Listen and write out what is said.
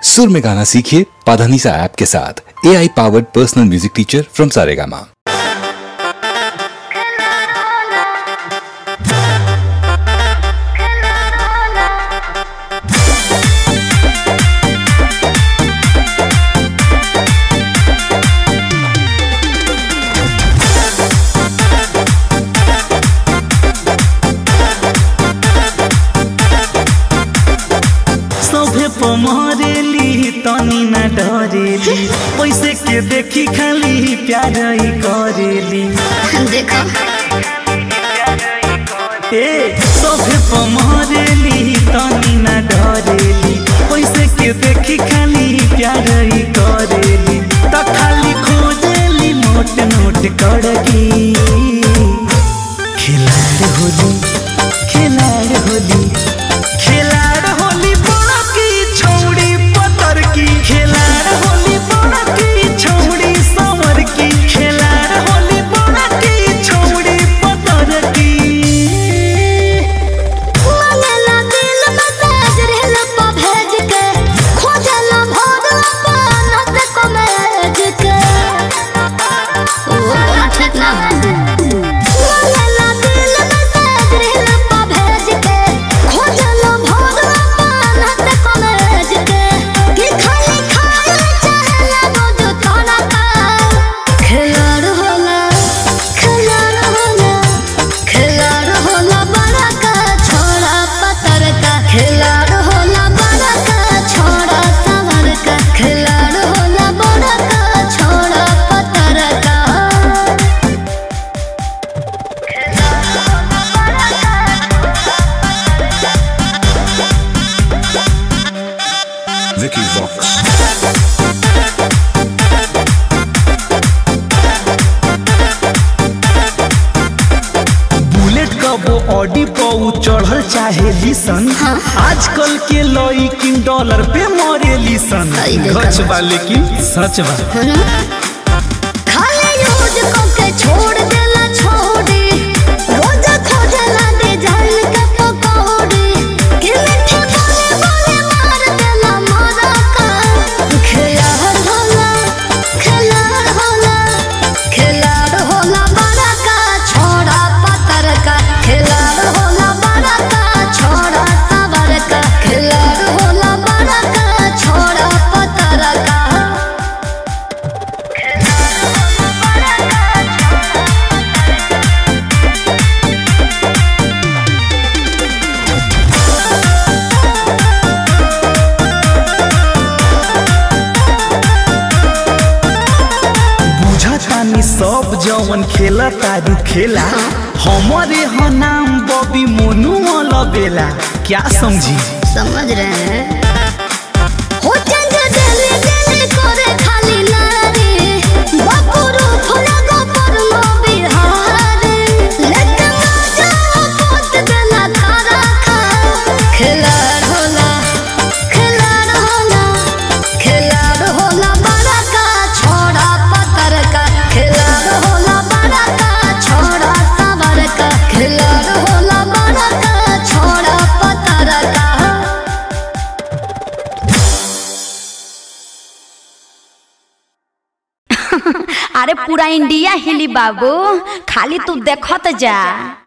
सुर में गाना सीखिए पाधानीसा ऐप के साथ A I powered personal music teacher from Saregama सभे पमरेली तनी न डरेली पैसे के देखी खाली प्यार ही करेली देखो ए सभे पमरेली तनी न डरेली पैसे के देखी खाली प्यार ही करेली त खाली खोजेली मोट नोट कड़की खिलाड़ होली खिलाड़ होली खिलाड़ होली बड़ा की छौड़ी पतर की खिलाड़ होली बड़ा की छौड़ी समर की खिलाड़ होली बड़ा की छौड़ी पतर की मंगला दिल मैसेज रेल पर भेज के खोजला भोर अपन को मैज के ओ ठीक ना मंगला दिल मैसेज रेल पर भेज के खोजला भोर अपन को मैज के कि खाली खाए चाहला रोज तोरा का खिलाड़ होला खिलाड़ होला खिलाड़ होला बड़ा का छोड़ा पतर का खिलाड़ होला बड़ा का छोड़ा सवर का खिलाड़ होला बड़ा का छोड़ा पतर का Vicky Vox. बुलेट कबो ऑडी पौ चढ़ल चाहे लिसन आजकल के लइकिन डॉलर पे मरे लिसन सही देखा गच बा। बा लेकिन सच बा खाली यूज करके छोड़ देला छोड़ी रोज खोजला डिजाइन के पकौड़ी कि मीठे बोले बोले मार देला मारा का खिलाड़ होला खिलाड़ होला खिलाड़ होला बड़ा का छोड़ा पतर का खिलाड़ होला बड़ा का छोड़ा सवर का खिलाड़ होला बड़ा का छोड़ा पतर का बुझतानी सब जवन खेला तारू खेला हमारे ह नाम बॉबी मोनू अलबेला क्या समझी समझ रहे हैं हो चंद दिल दिल करे खाली नारी बपुरु फुलगो पर मो बिहारी लेकिन मजा पोत देला तारा खा खिलाड़ होला खिलाड़ होला खिलाड़ होला बड़ा का छोड़ा पतर का खिलाड़ होला बड़ा का छोड़ा सवर का खिलाड़ होला बड़ा का छोड़ा पतर का अरे पूरा इंडिया हिली बाबू खाली तू देखत जा